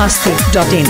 masti.in.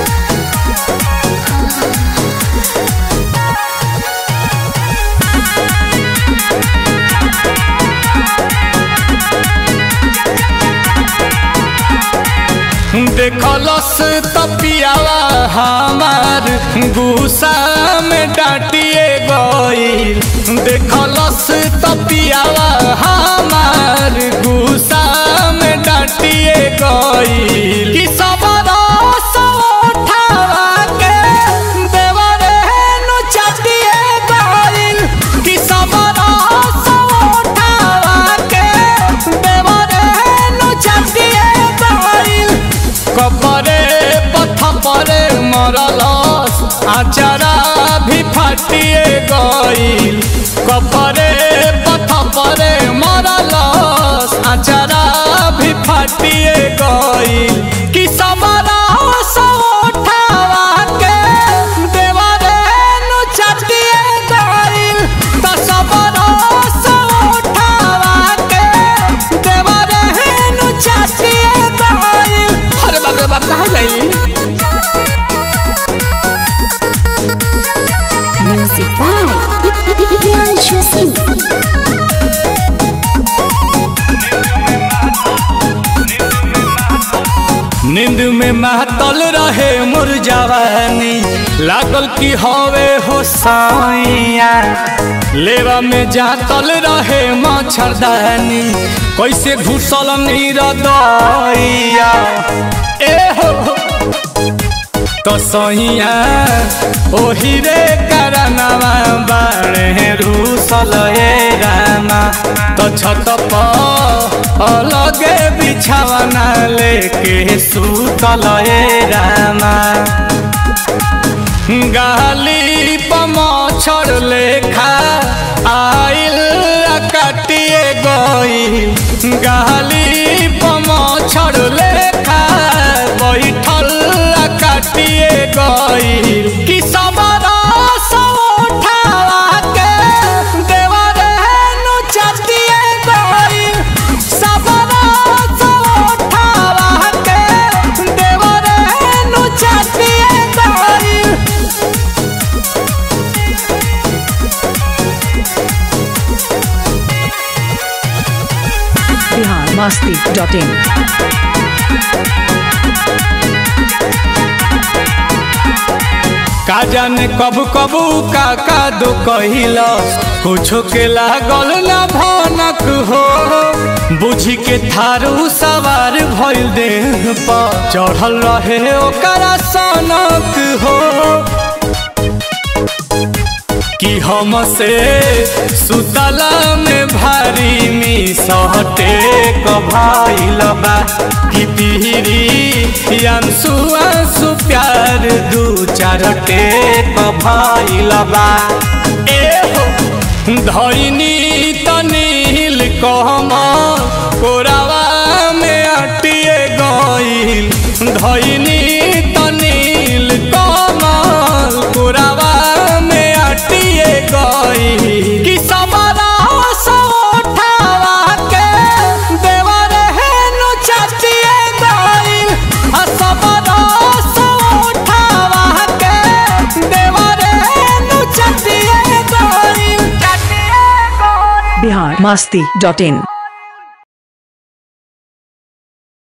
देखलस तपियावा हमार गुस्सा में डांटिए गईल देखलस तपियावा हमार गुस्सा में डांटिए गईल कि सबरा उठावा के देवरे नु चटिए गईल कि सबरा उठावा के देवरे नु चटिए गईल कपरे पथ परे मरलस आचारा भी फाटिए गईल कपरे पथ परे मरलस आचारा भी फाटिए गईल कि समरा उठावा के देवरे नु चटिए गईल त समरा उठावा के देवरे नु चटिए गईल अरे बाप रे बाप कहाँ गई Music by Priyanshu Singh. नींद में महतल रहे मोर जवानी लागल की हवे हो साइया लेवा में जातल रहे मच्छरदानी कैसे घुसल नीर दैया ए हो तो सहिया ओही रे करनवा बाड़े रूसल ए रामा तो छत पर अलगे बिछावना लेके सुतल ए रामा गाली पमछर लेखा आइल आ काटिए गई गाली पमछर लेखा बैठल आ काटिए गई कि सबरा उठावा के देवरे नु चटिए गई सबरा उठावा के देवरे नु चटिए गई Bihar masti.in. का जाने कब कबू का का दो कहिलस कुछो के लागल ना भनक हो बुझी के थारू सवार भइल देह पर चढ़ल रहे ओकरा सनक हो कि हमसे सुतला में भारी मिसहटे कभाइल बा कि पीरी अंसु अंसु प्यार दू चार टेक भइल बा ए हो धैनी तनील कहम कोरावा में अटिए गईल धैनी तनील कमल कोरावा में अटिए गईल कि सबरा उठावा के देवरे नु चटिए गईल आ सबरा उठावा के देवरे नु चटिए गईल चटिए गईल Bihar masti.in.